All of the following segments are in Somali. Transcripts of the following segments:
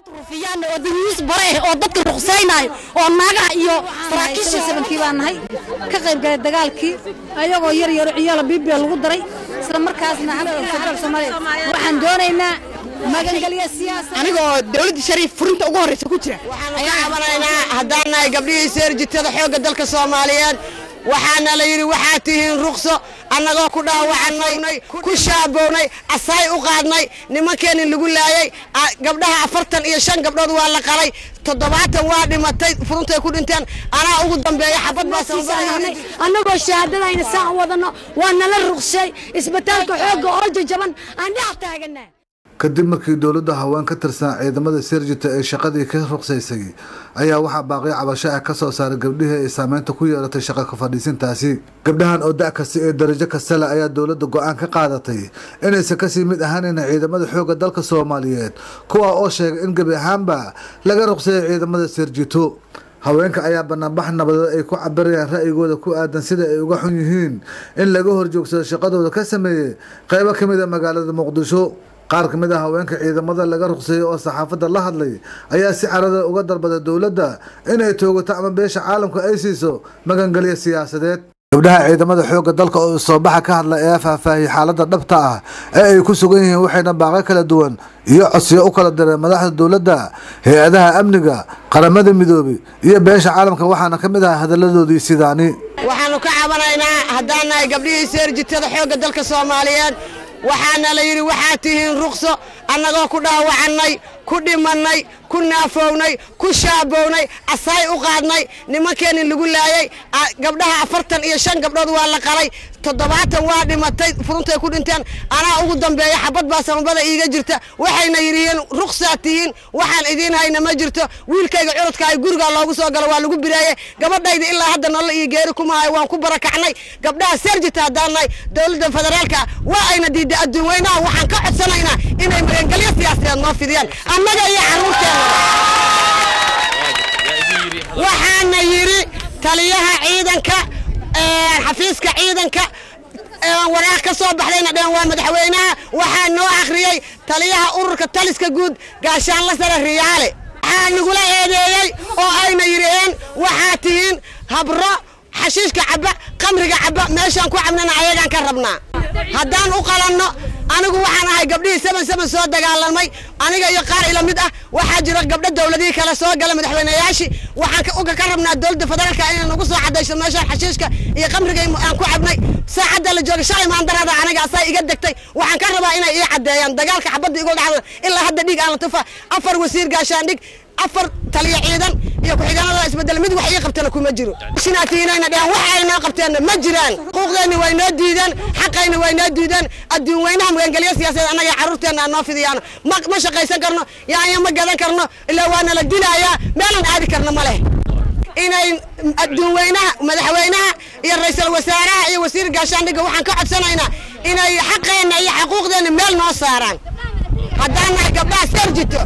rufiyaan oo dayuus bare ah oo dadka ruqsaynayo oo naagaha iyo saraakiisha sabankii baan nahay ka qayb galay dagaalkii ayagoo yar yaro ciyaala bibiya lagu daray isla markaasna federaalka soomaaliya waxaan doonaynaa magangelya siyaasa anigoo dawladda shariif furinta ugu horreysa ku jira ayaan cabanaynaa haddaan nahay gabdhihii seerjitada xoogga dalka soomaaliyeed waxaana la yidhi waxaad tihiin ruqso annagoo ku dhaawacannay ku shaabownay asaay u qaadnay nimankeenni lagu laayay gabdhaha afartan iyo shan gabdhood waa la qalay toddobaatan waa dhimatay furuntay ku dhinteen anaa ugu dambeeya xabad baa sababay annagoo shahaadadayna saa wadano waa nala ruqsay isbitaalka xoogga oo jajaban aan dhex taaganaa kadib markii dowladda haween ka tirsan ciidamada serjita ee shaqadii ka ruqsaysay ayaa waxaa baaqyo cabasho ah ka soo saaray gabdhihii ay saameynta ku yeelatay shaqa ka fadhiisintaasi gabdhahan oo da' kasta ee darajo kasta leh ayaa dowladda go-aan ka qaadatay inaysan kasii mid ahaanayna ciidamada xoogga dalka soomaaliyeed kuwa oo sheegay in gebi ahaanba laga ruqseeyay ciidamada serjito haweenka ayaa banaanbax nabadeed ay ku cabirayaan ra'yigooda ku aadan sida ay uga xun yihiin in laga horjoogsado shaqadooda ka sameeyey qeybo ka mid a magaalada muqdisho qaar ka mid a haweenka ciidamada laga ruqseeyey oo saxaafadda la hadlay ayaa si carada uga dalbaday dowladda inay toogato ama beesha caalamka ay siiso magangelyo siyaasadeed gabdhaha ciidamada xoogga dalka oo soobaxa ka hadla ee faahfaahiyey xaaladda dhabta ah ee ay ku sugan yihiin waxayna baaqo kala duwan iyo codsiyo u kala direen madaxda dowladda hay-adaha amniga qaramada midoobay iyo beesha caalamka waxaana ka mid ah hadalladoodii sidaani waxaannu ka cabanaynaa haddaan nahay gabdhihii seerjitada xoogga dalka soomaaliyeed waxaana la yidhi waxaad tihiin ruqso annagoo ku dhaawacannay ku dhimannay ku naafownay ku shaabownay asaay u qaadnay nimankeenni lagu laayay gabdhaha afartan iyo shan gabdhood waa la qalay toddobaatan waa dhimatay furuntay ku dhinteen anaa ugu dambeeya xabad baa samabada iiga jirta waxayna yidhihiin ruqsaad tihiin waxaan idiin hayna ma jirto wiilkayga curudka ay gurigaa loogu soo galo waa lagu biraaye gabadhayda ilaa hadda nolol iyo geeri kumahayo waan ku barakacnay gabdhaha seerjita haddaan nahay dowladda federaalka waa ayna diidday adduun weynaha waxaan ka codsanaynaa inay magangelyo siyaasadeed noo fidiyaan annaga iyo carruurteena waxaana yidhi taliyaha ciidanka xafiiska ciidanka waraaq ka soo baxdayna dheen waa madaxweynaha waxaa noo akhriyey taliyaha ururka taliska guud gaashaanla sare riyaale waxaa nagula eedeeyey oo ayna yidhaheen waxaa tihiin habro xashiishka cabba qamriga cabba meeshaan ku cabnana ayagaan ka rabnaa haddaan u qalanno anigu waxaan ahay gabdhihii saban saban soo dagaalamay aniga iyo qaar ila mid ah waxaa jira gabdho dowladihii kale soo gala madaxweyneyaashii waxaan ka rabnaa dowladda federaalka inay nagu soo cadayso meeshaan xashiishka iyo qamriga aan ku cabnay saacadda la jooga shalay maandarada aniga asaa iga degtay waxaan ka rabaa inay ii caddeeyaan dagaalka xabadda igu dhacda ilaa hadda dhiig aan la tufa afar wasiir gaashaan dhig afar taliya ciidan iyo ku-xigeenada isbedel mid wax ii qabtana kuma jiro shinaatiinayna dhehen wax ay noo qabteenna ma jiraan xuquuqdeenni way noo diideen xaqayna way noo diideen adduun weynaha magangelyo siyaasadeed annaga carruurteenna aan noo fidiyaan ma ma shaqaysan karno yaanya ma gadan karno ilaa waana la dilayaa meelan aadi karno ma leh inay adduun weynaha madaxweynaha iyo ra-iisul wasaaraha iyo wasiir gaashaandhigga waxaan ka codsanaynaa inay xaqeenna iyo xaquuqdeenna meel noo saaraan haddaan nahay gabdhaha seerjito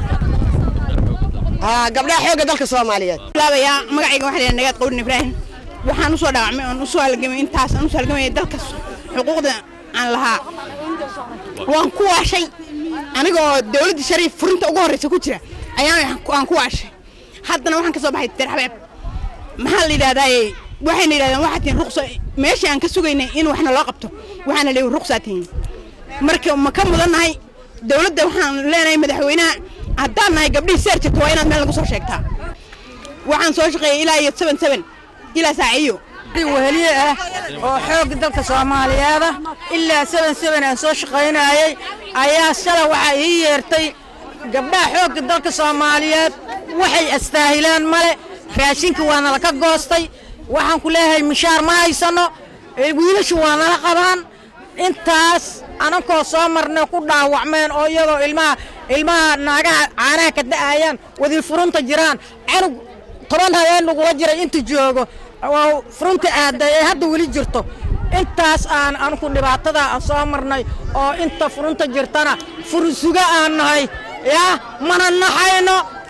gabdhaha xoogga dalka soomaaliyeed laabayaa magacayga waxaa leeyahay nagaad qowdin ibraahim waxaan usoo dhaawacmay oon usoo halgamay intaas aan usoo halgamay dalka xuquuqda aan lahaa waan ku waashay anigoo dawladda shariif furinta ugu horreysa ku jira ayaan aan ku waashay haddana waxaan ka soo baxay dir xabeeb maxaa la yidhahdaaye waxayna yidhahdeen waxaa tihiin ruqsa meeshii aan ka sugaynay in waxna loo qabto waxaana leeyihin ruqsaa tihiin marka ma ka mudannahay dawladda waxaan leenahay madaxweynaha haddaan nahay gabdhihii seerjirta waa inaad meel lagu soo sheegtaa waxaan soo shaqeeyay ilaa iyo seben seben ilaa saaciyo weheliye ah oo xoogga dalka soomaaliyeeda ilaa seben seben aan soo shaqaynayay ayaa shala waxaa ii yeertay gabdhaha xoogga dalka soomaaliyeed waxay astaahilaan male raashinka waa nala ka goostay waxaan ku leeyahay mishaar ma haysanno wiilashu waa nala qabaan intaas anankoo soo marnay ku dhaawacmeen oo iyadoo ilmaha ilmaha naagaha caanaha ka da'ayaan wadii furunta jiraan canug toban habeen lagula jiray inta joogo oo furunta aaday ee hadda weli jirto intaas aan anku dhibaatada aan soo marnay oo inta furunta jirtana fursuga aan nahay yaa mana naxayno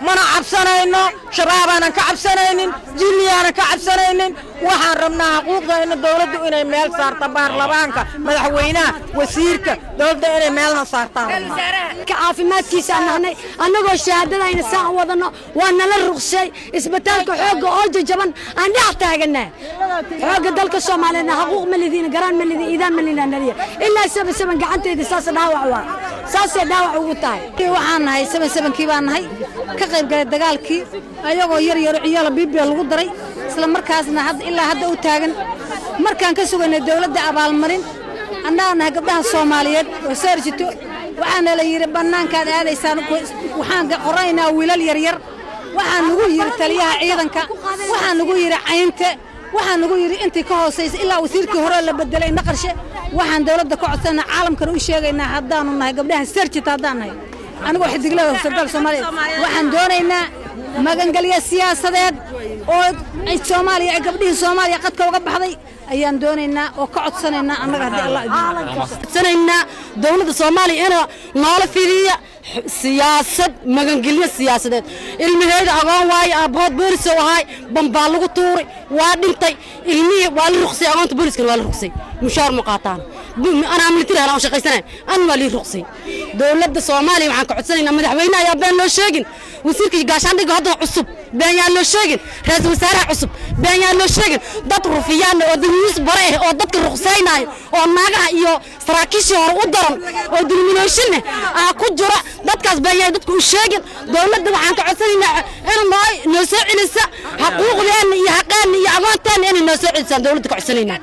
mana cabsanayno shabaabaanan ka cabsanaynin jinniyaanan ka cabsanaynin waxaan rabnaa xuquuqdayna dowladdu inay meel saarta baarlamaanka madaxweynaha wasiirka dowladda inay meelna saartaan rabnaa caafimaadkiisa nahnay annagoo shahaadadayna saan wadano waa nala ruqsay isbitaalka xoogga oo jajaban aan dhex taaganaa xoogga dalka soomaaliyeedna xaquuq ma lidiin garaan ma lidiin iidaan ma lidiin naliya ilaa saba saban gacanteeda saas dhaawac waa saasay dhaawac ugu tahay waxaan nahay saban sabankii baan nahay ka qayb galay dagaalkii ayagoo yar yaro ciyaala bibiya lagu daray isla markaasna ilaa hadda u taagan markaan ka sugaynay dowladda abaalmarin annaga nahay gabdhaha soomaaliyeed oo saarjito waxaana la yidhi bannaankaad aadaysaan waxaan qoranaynaa wiilal yaryar waxaa nagu yidhi taliyaha ciidanka waxaa nagu yidhi caynte waxaa nagu yidhi intii ka hoosaysa ilaa wasiirkii hore la bedelay naqarshe waxaan dowladda ka codsanaa caalamkana u sheegaynaa haddaanu nahay gabdhaha sarjita haddaan nahay anigoo xidiglada sardaal soomaaliya waxaan doonaynaa magangelya siyaasadeed oo soomaaliya gabdhihii soomaaliya qadka uga baxday ayaan doonaynaa oo ka codsanaynaa annaga haddii allah codsanaynaa dowladda soomaaliya inuu noola fidiya siyaasad magangelyo siyaasadeed ilmaheyda agoon waaye aabbahood boolisow ahaay bambaa lagu tuuray waa dhintay ilmihii waa la ruqsay agoonta booliskana waa la ruqsay mushaar ma qaataan anaa militari halaan shaqaysanayn an waa lii ruqsay dowladda soomaaliya waxaan ka codsanaynaa madaxweyne ayaa been loo sheegin wasiirka gaashaandhigga hadda cusub been yaa loo sheegin ra-iisul wasaaraha cusub been yaa loo sheegin dad rufiyaana oo dulmiis bare ah oo dadka ruqsaynaayo oo naagaha iyo saraakiishii hore u daran oo dulminayshineh aa ku jira dadkaas been yaa dadka u sheegin dowladda waxaan ka codsanaynaa in noo noo soo celisa xaquuqdeenna iyo xaqeenna iyo agoonteenna inay noo soo celisaan dowladda ka codsanaynaa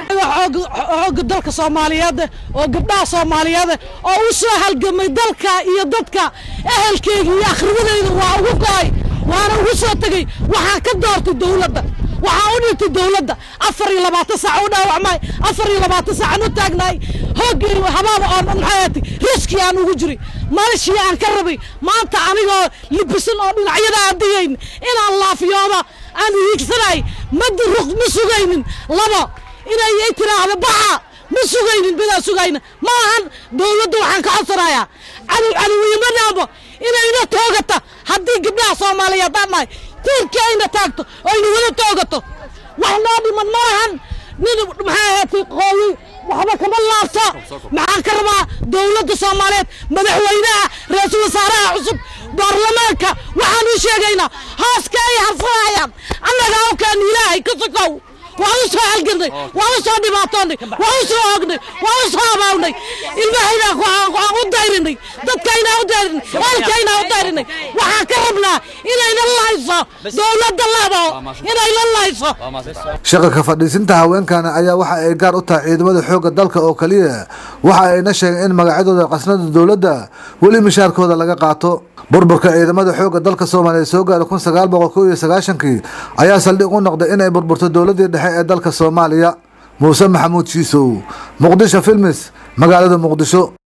xoogga dalka soomaaliyeed oo gabdhaha soomaaliyeed oo u soo halgamay dalka iyo dadka ehelkeyga iyo akhriwadeyda waa ugu go'ay waana ugu soo tegey waxaan ka doortay dowladda waxaan u dhintay dowladda afar iyo labaatan saac u dhaawacmay afar iyo labaatan saacaan u taagnaay hooggii habaaba oo maxaati riski aan ugu jiray malashii aan ka rabay maanta anigoo libisan oo dhinacyada aan digayn inaan laafiyooda aan hiigsanay madi ruq ma sugaynin laba inay ay tiraahdo baxa ma sugaynin midaan sugayna ma ahan dowladda waxaan ka codsanayaa cadow cadowiyama dhaamo inayna toogata haddii gabdhaha soomaaliyeed aan nahay tiirkii ayna taagto ayna wada toogato wax noo dhiman ma lahan nin maxaa ahaatay qoowi waxba kama laabto maxaan ka rabaa dowladda soomaaliyeed madaxweynaha ra-iisul wasaaraha cusub baarlamaanka waxaan u sheegaynaa hooska ay harsanayaan annaga awkaan ilaahay ka sokow waan u soo halganay waan u soo dhibaatoonnay waan u soo oognay waan u soo abaawnay ilmahaynaa waan u dayrinay dadkaynaa u dayrinay ehelkaynaa u dayrinay waxaan ka rabnaa inayna lahayso dowladda labo inayna lahayso shaqa ka fadhiisinta haweenkana ayaa waxa ay gaar u tahay ciidamada xoogga dalka oo keliya waxa ayna sheegeen in magacyadooda qasnada dowladda weli mishaarkooda laga qaato burburka ciidamada xoogga dalka soomaaliya soo gaara kun sagaal boqol kow iyo sagaashankii ayaa saldhig u noqday inay burburto dowladdii dhexe ee dalka soomaaliya muuse maxamuud shiisow muqdisho filmis magaalada muqdisho